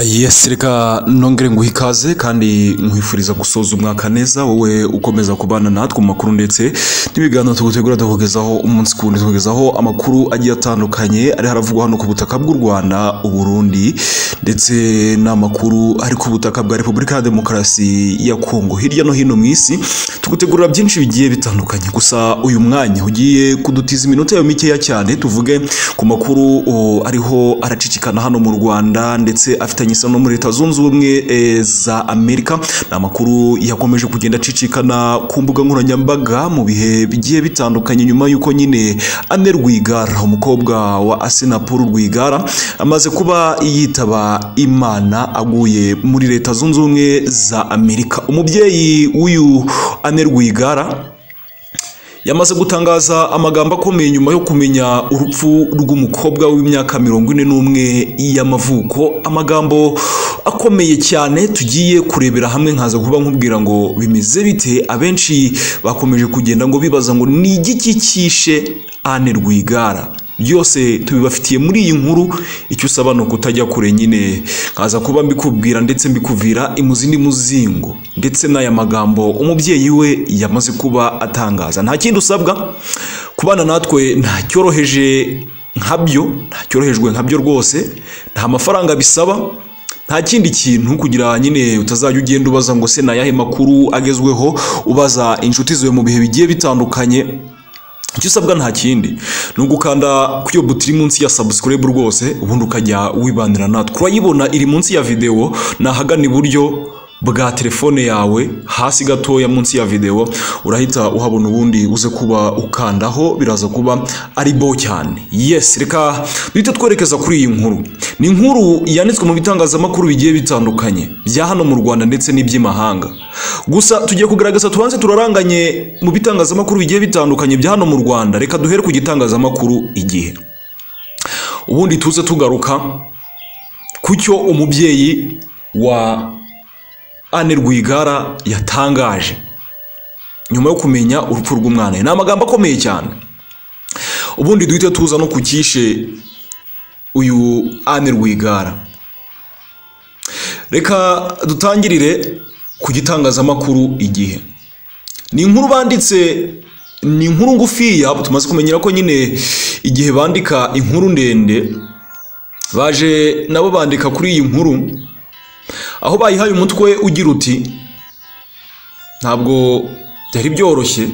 Yes reka nongere nguha ikaze kandi nkwifuriza gusoza umwaka neza wowe ukomeza kubana natwe mu makuru ndetse n'ibiganiro tugutegura tukugezaho umunsi ku wundi tukugezaho amakuru agiye atandukanye ari haravugwa hano ku butaka bw'u Rwanda Uburundi ndetse n'amakuru ari ku butaka bwa Repubulika ya Demokarasi ya Kongo hirya no hino mu isi tugutegurira byinshi bigiye bitandukanye gusa uyu mwanya ugiye kudutiza iminota yayo mikeya cyane tuvuge ku makuru oh, ariho aracicikana hano mu Rwanda ndetse afite isano no muri leta zunze ubumwe e, za amerika ni amakuru yakomeje kugenda acicikana ku mbuga nkoranyambaga mu bihe bigiye bitandukanye nyuma y'uko nyine ane rwigara umukobwa wa asenapol rwigara amaze kuba yitaba imana aguye muri leta zunze ubumwe za amerika umubyeyi w'uyu ane rwigara yamaze gutangaza amagambo akomeye nyuma yo kumenya urupfu rw'umukobwa w'imyaka mirongo ine n'umwe y'amavuko amagambo akomeye cyane tugiye kurebera hamwe nkaza kuba nkubwira ngo bimeze bite abenshi bakomeje kugenda ngo bibaza ngo ni igiki cyishe ane rwigara byose tubibafitiye muri iyi nkuru icyo usaba ni ukutajya kure nyine nkaza kuba mbikubwira ndetse mbikuvira imuzi muzingo ndetse n'aya magambo umubyeyi we yamaze kuba atangaza nta kindi usabwa kubana natwe ntacyoroheje nkabyo ntacyorohejwe nkabyo rwose nta mafaranga bisaba nta kindi kintu kugira nyine utazajya ugenda ubaza ngo se ni ayahe makuru agezweho ubaza inshuti zawe mu bihe bigiye bitandukanye icyo usabwa nta kindi ni ugukanda ku iyo buto iri munsi ya subscribe rwose ubundi ukajya wibanira natwe urayibona iri munsi ya videwo ni ahagana iburyo bwa telefone yawe hasi gatoya munsi ya videwo urahita uhabona ubundi uze kuba ukandaho biraza kuba ari bo cyane yes reka duhita twerekeza kuri iyi nkuru ni inkuru yanditswe mu bitangazamakuru bigiye bitandukanye bya hano mu rwanda ndetse n'iby'imahanga gusa tugiye kugaragaza tubanze turaranganye mu bitangazamakuru bigiye bitandukanye bya hano mu rwanda reka duhere ku gitangazamakuru igihe ubundi tuze tugaruka ku cyo umubyeyi wa Anne Rwigara yatangaje nyuma yo kumenya urupfu rw'umwana ni amagambo akomeye cyane ubundi duhita tuza no kukishe uyu Anne Rwigara reka dutangirire ku gitangazamakuru igihe ni inkuru banditse ni inkuru ngufiya tumaze kumenyera ko nyine igihe bandika inkuru ndende baje nabo bandika kuri iyi nkuru aho bayihaye umutwe ugira uti ntabwo byari byoroshye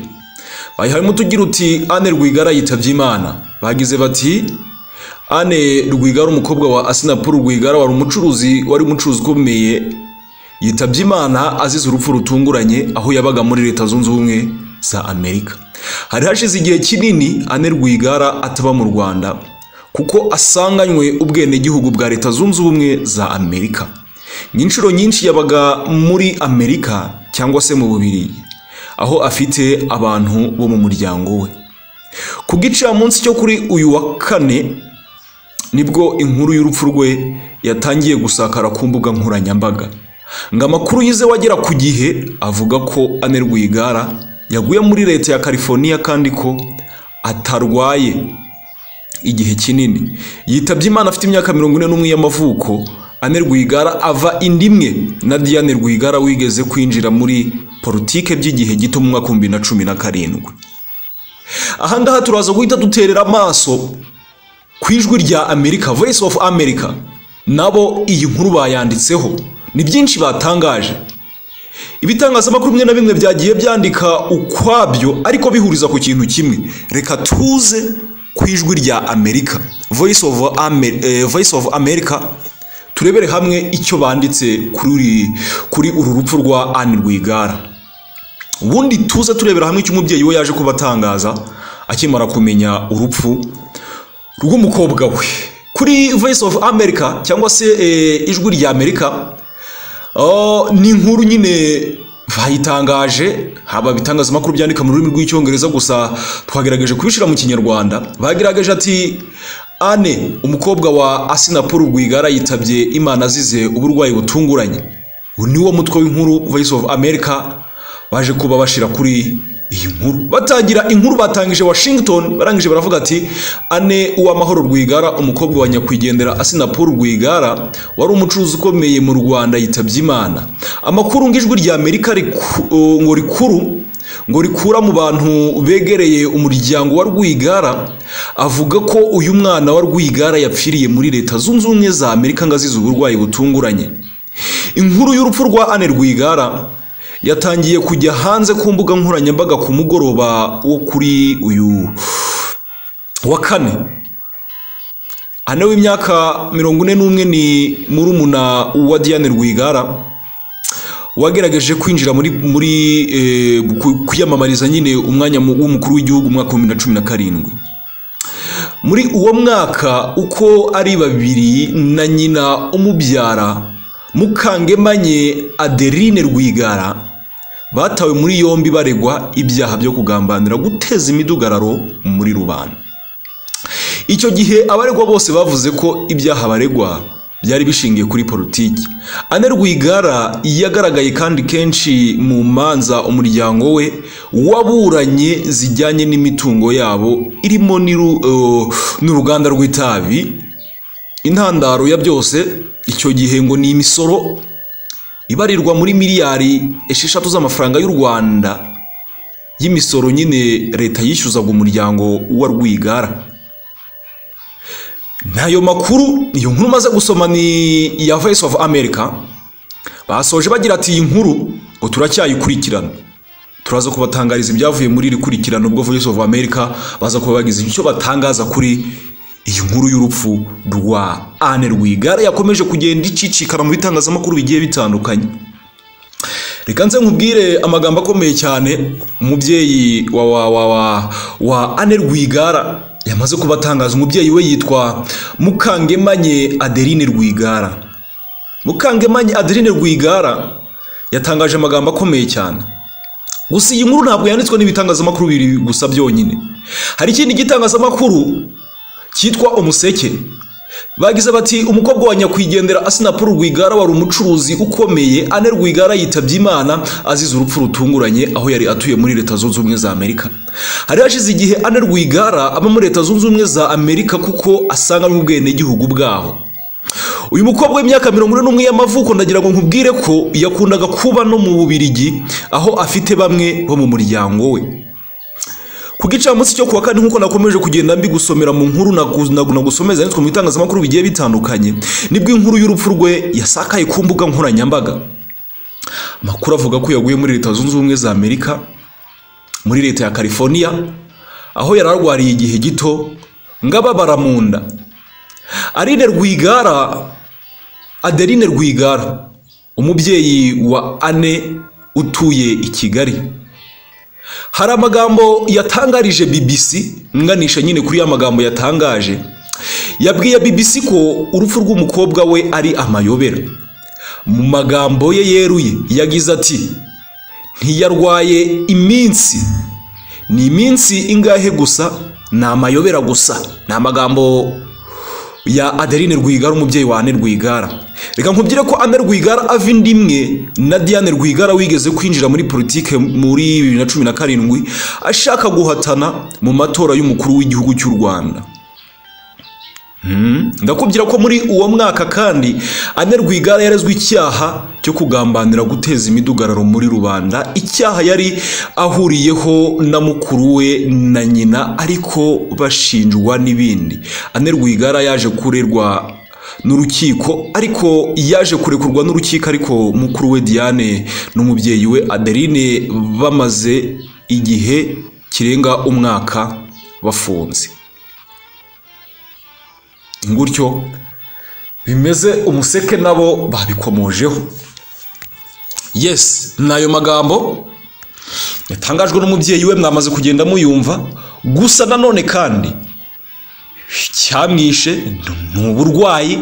bayihaye umutwe ugira uti ane rwigara yitabye imana bagize bati ane rwigara umukobwa wa asinapuru rwigara wari umucuruzi wari umucuruzi ukomeye yitabye imana azize urupfu rutunguranye aho yabaga muri leta zunze ubumwe za amerika hari hashize igihe kinini ane rwigara ataba mu rwanda kuko asanganywe ubwenegihugu bwa leta zunze ubumwe za amerika ni inshuro nyinshi yabaga muri amerika cyangwa se mu bubiri aho afite abantu bo mu muryango we ku munsi cyo kuri uyu wa kane nibwo inkuru y'urupfu rwe yatangiye gusakara ku mbuga nkoranyambaga ngo amakuru yize wagera ku gihe avuga ko ane rwigara yaguye muri leta ya california kandi ko atarwaye igihe kinini yitabye imana afite imyaka mirongo ine n'umwe y'amavuko ane rwigara ava indi imwe na diane rwigara wigeze kwinjira muri politike by'igihe gito mu mwaka w'ibihumbi na cumi na karindwi aha ngaha turaza guhita duterera amaso ku ijwi rya amerika voice of america nabo iyi nkuru bayanditseho ni byinshi batangaje ibitangazamakuru bimwe na bimwe byagiye byandika ukwabyo ariko bihuriza ku kintu kimwe reka tuze ku ijwi rya amerika voice of, Amer eh, voice of america turebere hamwe icyo banditse kuri kuri uru rupfu rwa Anne Rwigara ubundi tuze turebera hamwe icyo umubyeyi we yaje kuba atangaza akimara kumenya urupfu rw'umukobwa we kuri voice of america cyangwa se ijwi rya amerika ni inkuru nyine bayitangaje haba ibitangazamakuru byandika mu rurimi rw'icyongereza gusa twagerageje kubishyira mu kinyarwanda bagerageje ati ane umukobwa wa asinapuru rwigara yitabye imana azize uburwayi butunguranye uyu niwo mutwe w'inkuru voice of america baje kuba bashyira kuri iyi nkuru batangira inkuru batangije washington barangije baravuga ati ane uwamahoro rwigara umukobwa wa nyakwigendera asinapol rwigara wari umucuruzi ukomeye mu rwanda yitabye imana amakuru ngo ijwi rya amerika riku- uh, ngo rikuru ngo rikura mu bantu begereye umuryango wa rwigara avuga ko uyu mwana wa rwigara yapfiriye muri leta zunze ubumwe za amerika ngo azize uburwayi butunguranye inkuru y'urupfu rwa ane rwigara yatangiye kujya hanze ku mbuga nkoranyambaga ku mugoroba wo kuri uyu wa kane ane w'imyaka mirongo ine n'umwe ni murumuna wa diane rwigara wagerageje kwinjira muri muri eh, ku- kwiyamamariza nyine umwanya mu- w'umukuru w'igihugu mu mwaka wa bibiri na cumi na karindwi muri uwo mwaka uko ari babiri na nyina umubyara mukangemanye adeline rwigara batawe muri yombi baregwa ibyaha byo kugambanira guteza imidugararo muri rubanda icyo gihe abaregwa bose bavuze ko ibyaha baregwa byari bishingiye kuri politiki ane rwigara yagaragaye kandi kenshi mu manza umuryango we waburanye zijyanye n'imitungo yabo irimo n'iru- eh, n'uruganda rw'itabi intandaro ya byose icyo gihe ngo ni imisoro ibarirwa muri miliyari esheshatu z'amafaranga y'u rwanda y'imisoro nyine leta yishyuzaga umuryango wa rwigara ntayo makuru iyo nkuru umaze gusoma ni iya voice of america basoje bagira ati iyi nkuru ngo turacyayikurikirana turaza kubatangariza ibyavuye muri iri kurikirana ubwo voice of america baza kuba bagize icyo batangaza kuri iyi nkuru y'urupfu rwa ane rwigara yakomeje kugenda icicikana mu bitangazamakuru bigiye bitandukanye reka nze nkubwire amagambo akomeye cyane umubyeyi wa wa wa wa wa ane rwigara yamaze kubatangaza umubyeyi we yitwa mukangemanye adeline rwigara mukangemanye adeline rwigara yatangaje amagambo akomeye cyane gusa iyi nkuru ntabwo yanditswe n'ibitangazamakuru bibiri gusa byonyine hari ikindi gitangazamakuru cyitwa umuseke bagize bati umukobwa wa nyakwigendera asinapol rwigara wari umucuruzi ukomeye ane rwigara yitabye imana azize urupfu rutunguranye aho yari atuye muri leta zunze ubumwe za amerika hari hashize igihe ane rwigara aba muri leta zunze ubumwe za amerika kuko asanga n'ubwenegihugu bwaho uyu mukobwa w'imyaka mirongo ine n'umwe y'amavuko ndagira ngo nkubwire ko yakundaga kuba no mu bubirigi aho afite bamwe bo mu muryango we ku gicamunsi cyo kuwa kane nk'uko nakomeje kugenda mbigusomera mu nkuru nagu- nagu- nagusomeza yanditswe mu bitangazamakuru bigiye bitandukanye nibwo inkuru y'urupfu rwe yasakaye ku mbuga nkoranyambaga amakuru avuga ko yaguye muri leta zunze ubumwe za amerika muri leta ya california aho yari arwariye igihe gito ngo ababara mu nda aline rwigara adeline rwigara umubyeyi wa ane utuye i kigali hari amagambo yatangarije BBC nganisha nyine kuri ya magambo yatangaje yabwiye BBC ko urupfu rw'umukobwa we ari amayobera mu magambo ye yeruye yagize ati ntiyarwaye iminsi ni iminsi ingahe gusa ni amayobera gusa ni amagambo ya Adeline Rwigara umubyeyi wa Anne Rwigara reka nkubwire ko Anne Rwigara ava inda imwe na Diane Rwigara wigeze kwinjira muri politike muri bibiri na cumi na karindwi ashaka guhatana mu matora y'umukuru w'igihugu cy'u Rwanda Hmm, ndakubwira ko muri uwo mwaka kandi Anne Rwigara yarezwe icyaha cyo kugambanira guteza imidugararo muri rubanda icyaha yari ahuriyeho na mukuru we na nyina ariko bashinjwa n'ibindi Anne Rwigara yaje kurerwa n'urukiko ariko yaje kurekurwa n'urukiko ariko mukuru we Diane n'umubyeyi we Adeline bamaze igihe kirenga umwaka bafunze gutyo bimeze umuseke nabo babikomojeho yes ni ayo magambo yatangajwe n'umubyeyi we mwamaze kugenda muyumva gusa nanone kandi icyamwishe ni uburwayi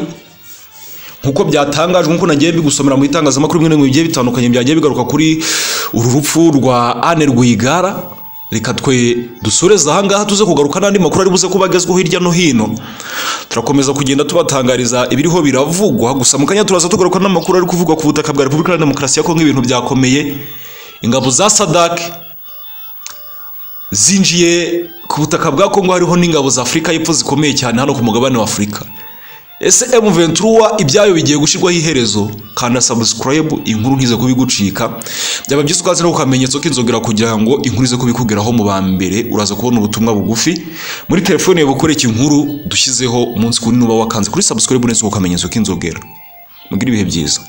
nk'uko byatangajwe nk'uko nagiye bigusomera mu bitangazamakuru bimwe na bimwe bigiye bitandukanye byagiye bigaruka kuri uru rupfu rwa Anne Rwigara reka twe dusoreze ahangaha tuze kugaruka n'andi makuru ari buze kuba agezweho hirya no hino turakomeza kugenda tubatangariza ibiriho biravugwa gusa mu kanya turaza tugaruka n'amakuru ari kuvugwa ku butaka bwa repubulika iharanira demokarasi ya kongo ibintu byakomeye ingabo za sadake zinjiye ku butaka bwa kongo hariho n'ingabo za afurika y'epfo zikomeye cyane hano ku mugabane wa afurika ese emu ventura ibyayo bigiye gushyirwaho iherezo kanda sabusikarayibu inkuru nkize kubigucika byaba byiza ukaza no ku kamenyetso k'inzogera kugira ngo inkuru ize kubikugeraho mu ba mbere uraza kubona ubutumwa bugufi muri telefone yawe bukoreka inkuru dushyizeho umunsi kuri nuba wakanze kuri sabusikarayibu ndetse ku kamenyetso k'inzogera mugire ibihe byiza